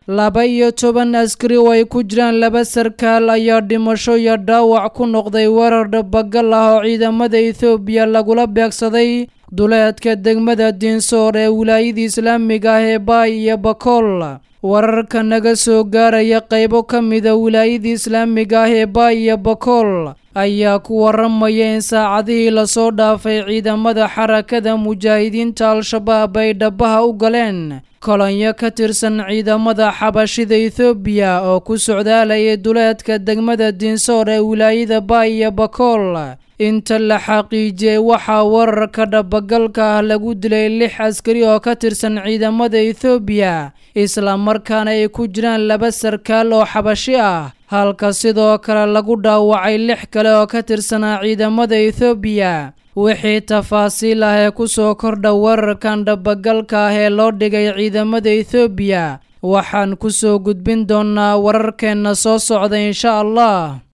laba iyo toban askari oo ay ku jiraan laba sarkaal ayaa dhimasho iyo dhaawac ku noqday weerar dhabagal ah oo ciidamada ethoobiya lagula beegsaday duleedka degmada diinsoor ee wilaayada islaamiga ah ee baay iyo bakool wararka naga soo gaaraya qaybo ka mida wilaayada islaamiga ah ee baay iyo bakool ayaa ku waramaya in saacadihii lasoo dhaafay ciidamada xarakada mujaahidiinta al-shabaab ay dhabaha u galeen kolonyo ka tirsan ciidamada xabashida ethoobiya oo ku socdaalayay duleedka degmada diinsoor ee wilaayada baay iyo bakool inta la xaqiijiyey waxaa wararka dhabagalka ah lagu dilay lix askari oo ka tirsan ciidamada ethoobiya islamarkaana ay ku jiraan laba sarkaal oo xabashi ah halka sidoo kale lagu dhaawacay lix kale oo ka tirsanaa ciidamada ethoobiya wixii tafaasiil ah ee ku soo kordha wararkan dhabagalka ah ee loo dhigay ciidamada ethoobiya waxaan ku soo gudbin doonnaa wararkeenna soo socda insha allah